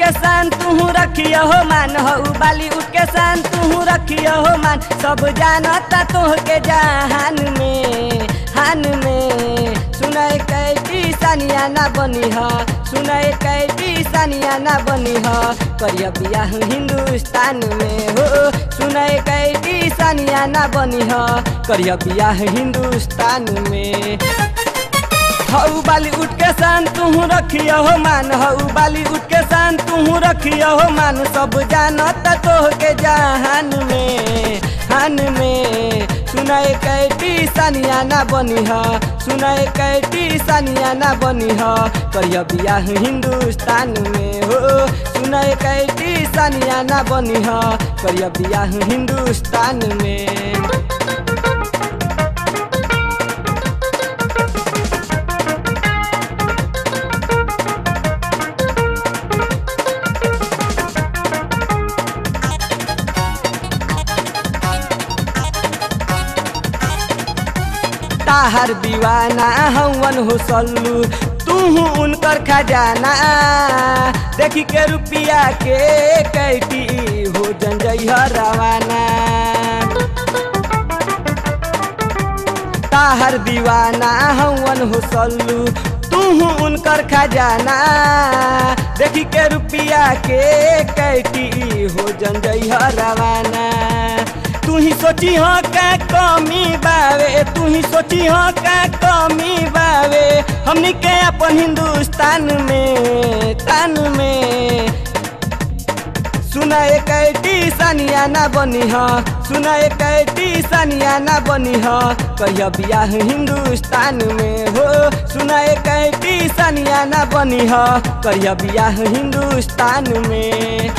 के शान तू रखियो हो मान हो बाली उठ के शान तू रखियो हो मान सब जानता तोहके जहान में हान में सुनय कैटी सानिया ना बनी ह सुनय कैटी सानिया ना बनी ह करिया बियाह हिंदुस्तान में हो सुनय कैटी सानिया ना बनी ह करिया बियाह हिंदुस्तान में हऊ बाली उठ के शान तू रखियो हो मान हऊ बाली उठ के शान तू रखियो हो मान सब जानता तोहके जहान में हान में सुनाए कैटी सानिया ना बनी ह सुनाए कैटी सानिया ना बनी ह करिया बियाह हिंदुस्तान में हो सुनाए कैटी सानिया ना बनी ह करिया बियाह हिंदुस्तान में ताहर दीवाना हवन हो सल्लू तू उनकर खजाना देखी के रुपिया के कैटी हो जंजई रवाना ताहर दीवाना हवन हो सल्लू तू उनकर खजाना देखी के रुपिया के कैटी हो जंजई रवाना तू ही सोची हो का कमी बावे तू ही सोची हो का कमी बावे हमनी के अपन हिंदुस्तान में तान में सुना एक कैटी सानिया ना बनी ह सुना एक कैटी सानिया ना बनी ह कहिया बियाह हिंदुस्तान में हो सुना एक कैटी सानिया ना बनी ह कहिया बियाह हिंदुस्तान में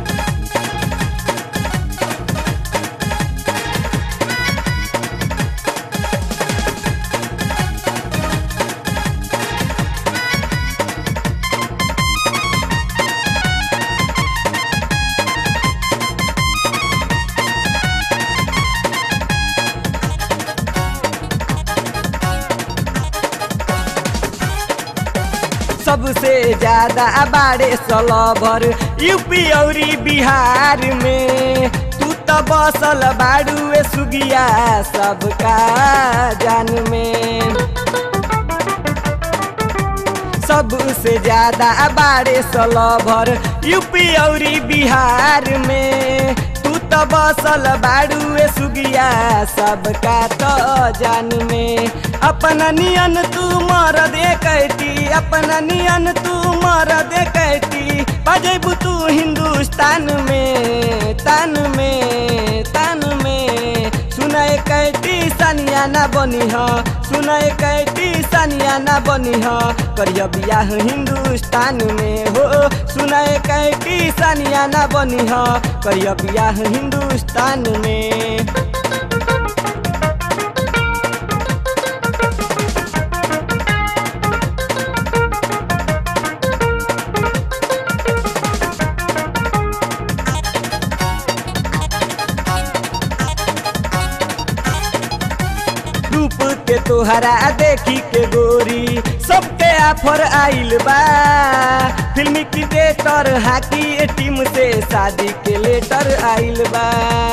सबसे ज्यादा बारे सलभर यूपी और बिहार में तू तो बसल बाड़ुए सुगिया सबका जान में सबसे ज्यादा बारे सलभर यूपी और बिहार में तू तो बसल बाड़ुए सुगिया सबका तो जान में अपना नियन तू मर दे कैटी अपना नियन तू मर दे कैटी बजेबू तू हिंदुस्तान में तान में तान में सुनाए कैटी सानिया ना बनी ह सुनाए कैटी सानिया ना बनी ह करिया बियाह हिंदुस्तान में हो सुनाए कैटी सानिया ना बनी ह करिया बियाह हिंदुस्तान में रूप के तोहरा देखी के गोरी सबके ऑफर आइल बा फिल्मी क्रिकेटर हाकी टीम से शादी के लेटर आइल बा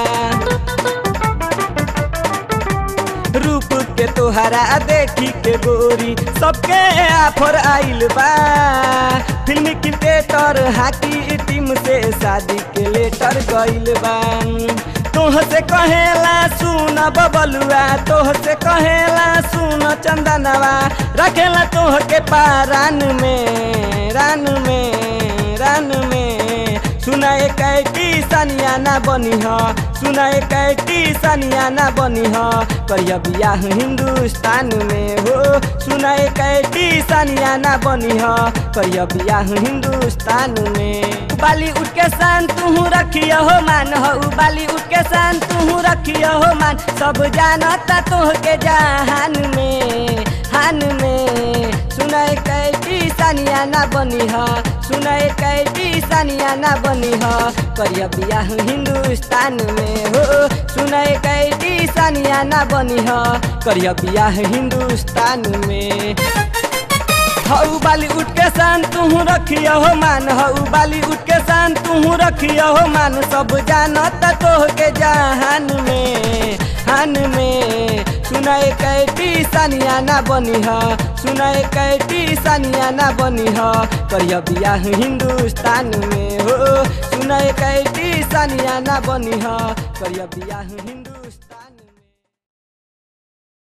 रूप के तोहरा देखी के गोरी सबके ऑफर आइल बा फिल्मी क्रिकेटर हाकी टीम से शादी के लेटर गइल बा तोह से कहेला सुन बबलुआ तोह से कहेला सुन चंदनवा रखेला तोह के पारान में रान में रान में सुना एक कैटी सानिया ना बनी ह सुना एक कैटी सानिया ना बनी ह करिया बियाह हिंदुस्तान में हो सुना एक कैटी सानिया ना बनी ह करिया बियाह हिंदुस्तान में बाली उठ के शान तू रखियो हो मान हो बाली उठ के शान तू रखियो हो मान सब जानता तोहके जहान में हान में सुनाए कैटी सानिया ना बनी ह सुनाए कैटी सानिया ना बनी ह करिया बियाह हिंदुस्तान में हो सुनाए कैटी सानिया ना बनी ह करिया बियाह हिंदुस्तान में हऊ बाली उठ के शान तू रखिया हो मान हऊ बाली उठ के शान तू रखिया हो मान सब जानत तोह के जहान में हान में सुनाए कैटी सानिया ना बनी ह सुनाए कैटी सानिया ना बनी ह करिया बियाह हिंदुस्तान में हो सुनाए कैटी सानिया ना बनी ह करिया बियाह हिंदू